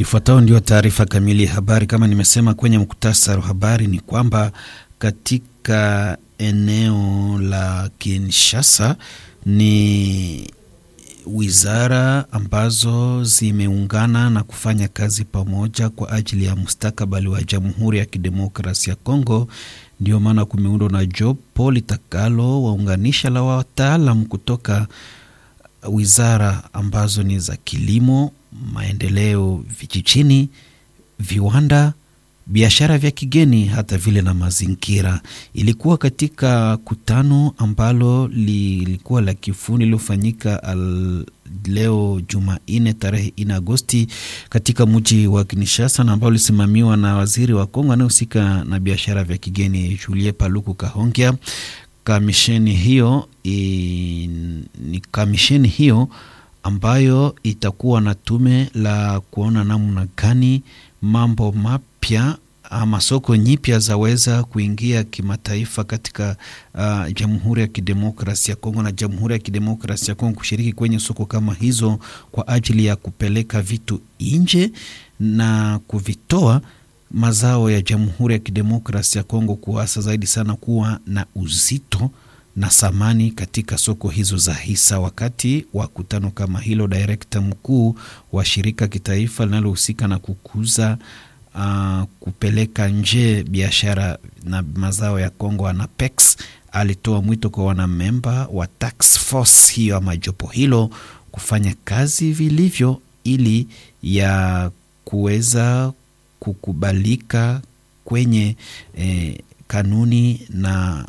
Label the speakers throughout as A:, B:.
A: Ifuatayo ndio taarifa kamili ya habari. Kama nimesema kwenye muktasari wa habari, ni kwamba katika eneo la Kinshasa ni wizara ambazo zimeungana na kufanya kazi pamoja kwa ajili ya mustakabali wa Jamhuri ya Kidemokrasia ya Kongo. Ndio maana kumeundwa na jopo litakalo waunganisha la wataalam kutoka wizara ambazo ni za kilimo, maendeleo vijijini, viwanda, biashara vya kigeni, hata vile na mazingira. Ilikuwa katika kutano ambalo lilikuwa la kifundi lilofanyika leo Jumanne tarehe 4 Agosti katika mji wa Kinshasa na ambao lisimamiwa na waziri wa Kongo anayehusika na biashara vya kigeni Julie Paluku Kahongya. Kamisheni hiyo i, ni kamisheni hiyo ambayo itakuwa na tume la kuona namna gani mambo mapya ama soko nyipya zaweza kuingia kimataifa katika uh, Jamhuri ya Kidemokrasia ya Kongo na Jamhuri ya Kidemokrasia ya Kongo kushiriki kwenye soko kama hizo kwa ajili ya kupeleka vitu nje na kuvitoa mazao ya Jamhuri ya Kidemokrasia ya Kongo kuasa zaidi sana kuwa na uzito na thamani katika soko hizo za hisa. Wakati wa kutano kama hilo, direkta mkuu wa shirika kitaifa linalohusika na kukuza uh, kupeleka nje biashara na mazao ya Kongo, ANAPEX, alitoa mwito kwa wanamemba wa task force hiyo ama jopo hilo kufanya kazi vilivyo ili ya kuweza kukubalika kwenye eh, kanuni na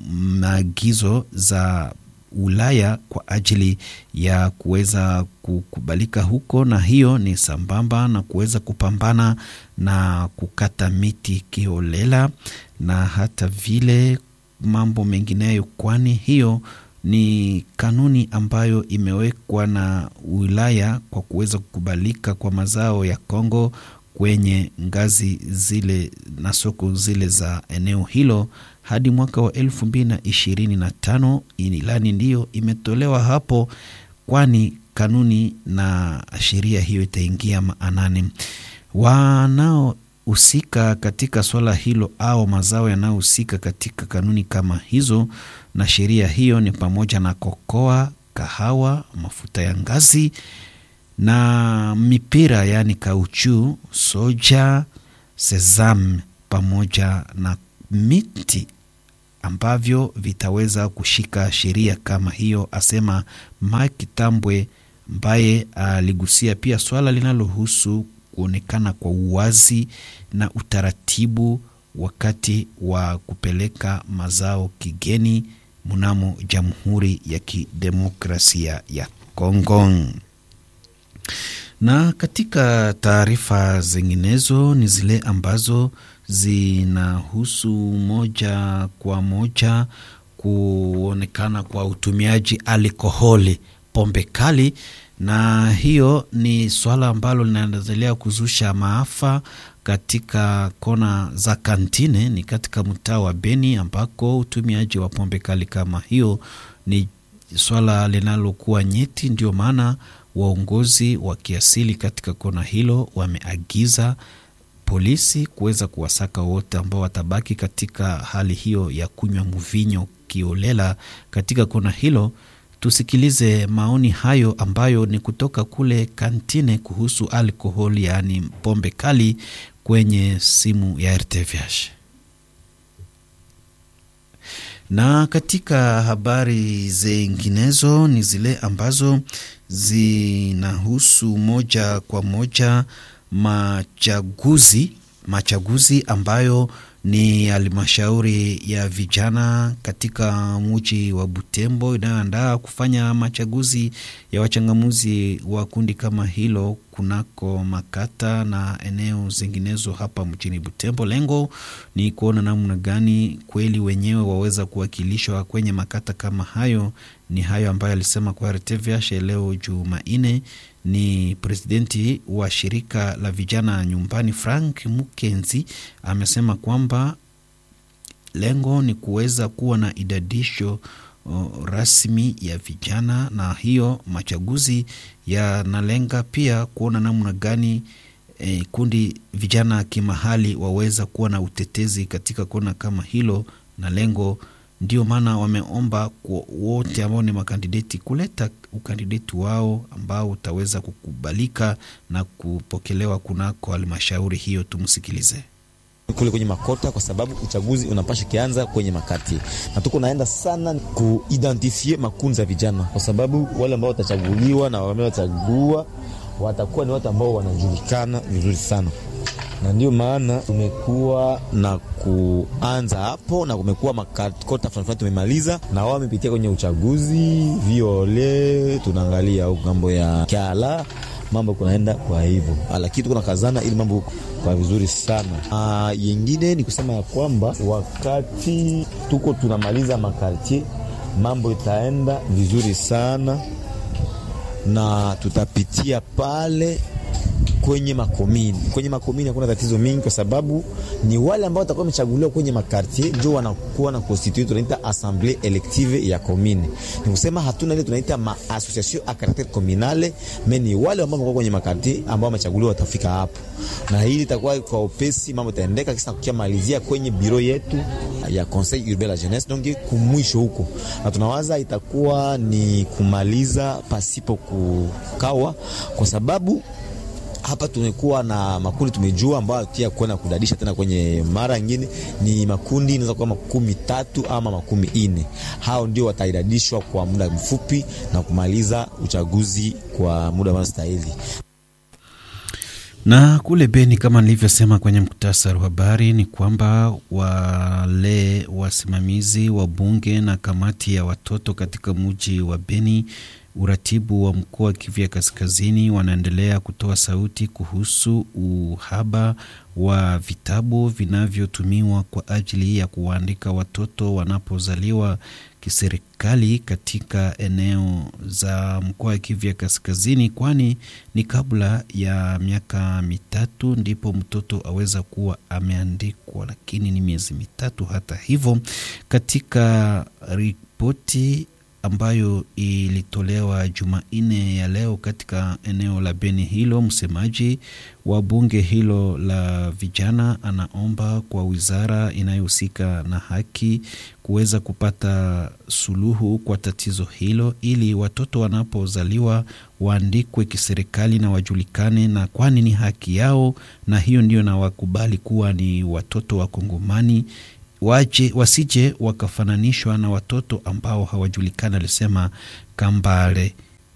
A: maagizo za Ulaya kwa ajili ya kuweza kukubalika huko, na hiyo ni sambamba na kuweza kupambana na kukata miti kiholela na hata vile mambo mengineyo, kwani hiyo ni kanuni ambayo imewekwa na Ulaya kwa kuweza kukubalika kwa mazao ya Kongo kwenye ngazi zile na soko zile za eneo hilo hadi mwaka wa elfu mbili na ishirini na tano. Ilani ndiyo imetolewa hapo, kwani kanuni na sheria hiyo itaingia maanani. Wanaohusika katika swala hilo au mazao yanayohusika katika kanuni kama hizo na sheria hiyo ni pamoja na kokoa, kahawa, mafuta ya ngazi na mipira yaani kauchu, soja, sesam pamoja na miti ambavyo vitaweza kushika sheria kama hiyo, asema Mike Tambwe, ambaye aligusia pia swala linalohusu kuonekana kwa uwazi na utaratibu wakati wa kupeleka mazao kigeni mnamo Jamhuri ya Kidemokrasia ya Kongo. Na katika taarifa zinginezo ni zile ambazo zinahusu moja kwa moja kuonekana kwa utumiaji alkoholi, pombe kali, na hiyo ni swala ambalo linaendelea kuzusha maafa katika kona za kantine, ni katika mtaa wa Beni ambako utumiaji wa pombe kali kama hiyo ni swala linalokuwa nyeti. Ndio maana waongozi wa kiasili katika kona hilo wameagiza polisi kuweza kuwasaka wote ambao watabaki katika hali hiyo ya kunywa mvinyo kiolela katika kona hilo. Tusikilize maoni hayo ambayo ni kutoka kule kantine kuhusu alkoholi, yaani pombe kali kwenye simu ya RTVH. Na katika habari zinginezo ni zile ambazo zinahusu moja kwa moja machaguzi machaguzi ambayo ni halmashauri ya vijana katika mji wa Butembo inayoandaa kufanya machaguzi ya wachangamuzi wa kundi kama hilo kunako makata na eneo zinginezo hapa mjini Butembo. Lengo ni kuona namna gani kweli wenyewe waweza kuwakilishwa kwenye makata kama hayo. Ni hayo ambayo alisema kwa RTVH leo Jumanne ni presidenti wa shirika la vijana nyumbani Frank Mukenzi amesema kwamba lengo ni kuweza kuwa na idadisho uh, rasmi ya vijana, na hiyo machaguzi yanalenga pia kuona namna gani e, kundi vijana kimahali waweza kuwa na utetezi katika kona kama hilo, na lengo ndio maana wameomba kwa wote ambao ni makandideti kuleta ukandideti wao ambao utaweza kukubalika na kupokelewa kunako halmashauri hiyo. Tumsikilize
B: kule kwenye makota kwa sababu uchaguzi unapasha kianza kwenye makati, na tuko naenda sana kuidentifie makundi za vijana, kwa sababu wale ambao watachaguliwa na wame wachagua watakuwa ni watu ambao wanajulikana vizuri sana, na ndio maana tumekuwa na kuanza hapo, na kumekuwa makota fulani fulani tumemaliza, na wao wamepitia kwenye uchaguzi viole, tunaangalia huko ngambo ya Kyala mambo kunaenda kwa hivyo, lakini tuko nakazana ili mambo kwa vizuri sana. Ah, yengine ni kusema ya kwamba wakati tuko tunamaliza makartier, mambo itaenda vizuri sana na tutapitia pale kwenye makomini. Kwenye makomini hakuna tatizo mingi, kwa sababu ni wale ambao watakuwa wamechaguliwa kwenye makartier ndio wanakuwa na constitute, tunaita assemblee elective ya komini. Ni kusema hatuna ile tunaita ma association a caractere communale, mais ni wale ambao wako kwenye makartier ambao wamechaguliwa watafika hapo, na hili itakuwa kwa upesi, mambo itaendeka kisa kukia malizia kwenye biro yetu ya Conseil Urbain la Jeunesse, donc kumwisho huko, na tunawaza itakuwa ni kumaliza pasipo kukawa, kwa sababu hapa tumekuwa na makundi tumejua, ambayo tia kwenda kudadisha tena kwenye mara nyingine, ni makundi inaweza kuwa makumi tatu ama makumi ine. Hao ndio wataidadishwa kwa muda mfupi na kumaliza uchaguzi kwa muda unaostahili.
A: Na kule Beni, kama nilivyosema kwenye muktasari wa habari, ni kwamba wale wasimamizi wa bunge na kamati ya watoto katika mji wa Beni uratibu wa mkoa wa Kivu ya Kaskazini wanaendelea kutoa sauti kuhusu uhaba wa vitabu vinavyotumiwa kwa ajili ya kuwaandika watoto wanapozaliwa kiserikali katika eneo za mkoa wa Kivu ya Kaskazini, kwani ni kabla ya miaka mitatu ndipo mtoto aweza kuwa ameandikwa, lakini ni miezi mitatu. Hata hivyo, katika ripoti ambayo ilitolewa Jumanne ya leo katika eneo la Beni hilo, msemaji wa bunge hilo la vijana anaomba kwa wizara inayohusika na haki kuweza kupata suluhu kwa tatizo hilo, ili watoto wanapozaliwa waandikwe kiserikali na wajulikane, na kwani ni haki yao, na hiyo ndio na wakubali kuwa ni watoto wa Kongomani waje wasije wakafananishwa na watoto ambao hawajulikani, alisema Kambale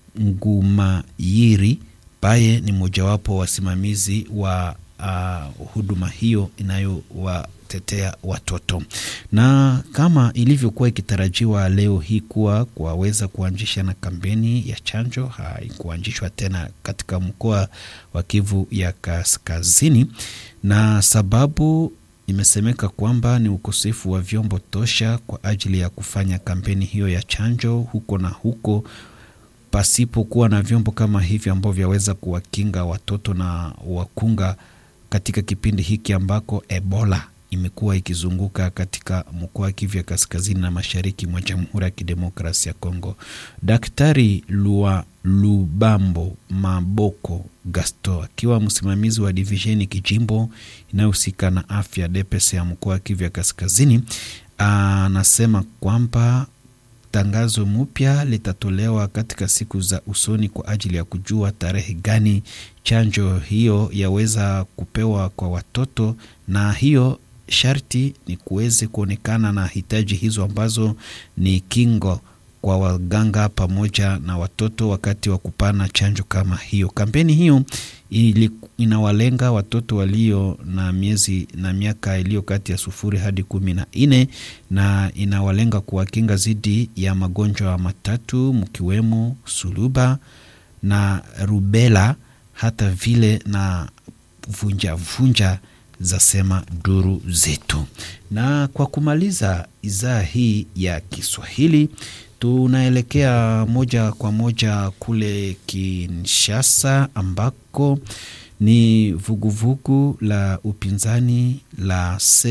A: Ngumayiri baye ni mojawapo wasimamizi wa uh, huduma hiyo inayowatetea watoto. Na kama ilivyokuwa ikitarajiwa leo hii kuwa kwaweza kuanzisha na kampeni ya chanjo, haikuanzishwa tena katika mkoa wa Kivu ya Kaskazini, na sababu imesemeka kwamba ni ukosefu wa vyombo tosha kwa ajili ya kufanya kampeni hiyo ya chanjo huko na huko, pasipokuwa na vyombo kama hivyo ambavyo vyaweza kuwakinga watoto na wakunga katika kipindi hiki ambako Ebola imekuwa ikizunguka katika mkoa wa Kivu ya kaskazini na mashariki mwa Jamhuri ya Kidemokrasia ya Kongo. Daktari Lua Lubambo Maboko Gasto akiwa msimamizi wa divisheni kijimbo inayohusika na afya DPS ya mkoa wa Kivu ya kaskazini anasema kwamba tangazo mpya litatolewa katika siku za usoni kwa ajili ya kujua tarehe gani chanjo hiyo yaweza kupewa kwa watoto, na hiyo sharti ni kuweze kuonekana na hitaji hizo ambazo ni kingo kwa waganga pamoja na watoto wakati wa kupana chanjo kama hiyo. Kampeni hiyo ili, inawalenga watoto walio na miezi na miaka iliyo kati ya sufuri hadi kumi na nne na inawalenga kuwakinga dhidi ya magonjwa matatu mkiwemo suluba na rubela hata vile na vunjavunja za sema duru zetu. Na kwa kumaliza idhaa hii ya Kiswahili tunaelekea moja kwa moja kule Kinshasa ambako ni vuguvugu vugu la upinzani la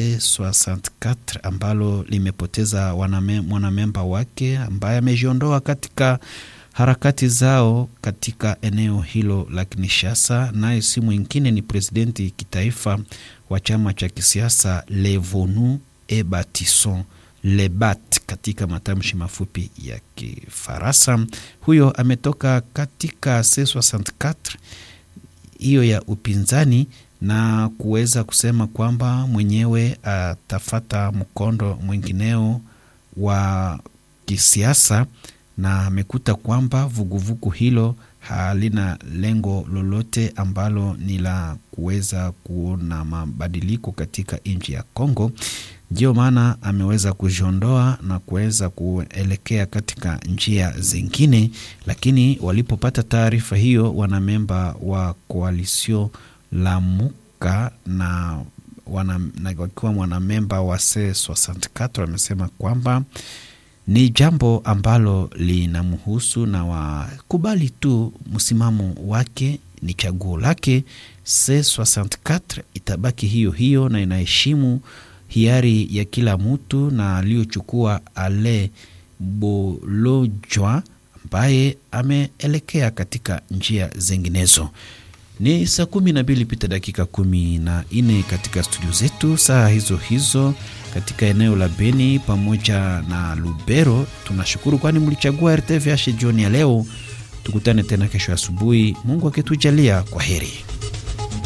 A: C64 ambalo limepoteza mwanamemba wake ambaye amejiondoa katika harakati zao katika eneo hilo la Kinshasa. Naye si mwingine ni presidenti kitaifa wa chama cha kisiasa Levonu e Batison Lebat katika matamshi mafupi ya Kifaransa. Huyo ametoka katika C64 hiyo ya upinzani na kuweza kusema kwamba mwenyewe atafata mkondo mwingineo wa kisiasa, na amekuta kwamba vuguvugu hilo halina lengo lolote ambalo ni la kuweza kuona mabadiliko katika nchi ya Kongo. Ndio maana ameweza kujiondoa na kuweza kuelekea katika njia zingine, lakini walipopata taarifa hiyo, wanamemba wa koalisio Lamuka na wakiwa mwanamemba wa C64 wamesema kwamba ni jambo ambalo linamhusu na wakubali tu msimamo wake, ni chaguo lake. C64 itabaki hiyo hiyo na inaheshimu hiari ya kila mtu na aliyochukua Ale Bolojwa ambaye ameelekea katika njia zinginezo. Ni saa kumi na mbili pita dakika kumi na nne katika studio zetu, saa hizo hizo katika eneo la Beni pamoja na Lubero. Tunashukuru kwani mlichagua RTVH jioni ya leo. Tukutane tena kesho asubuhi, Mungu akitujalia. Kwa heri.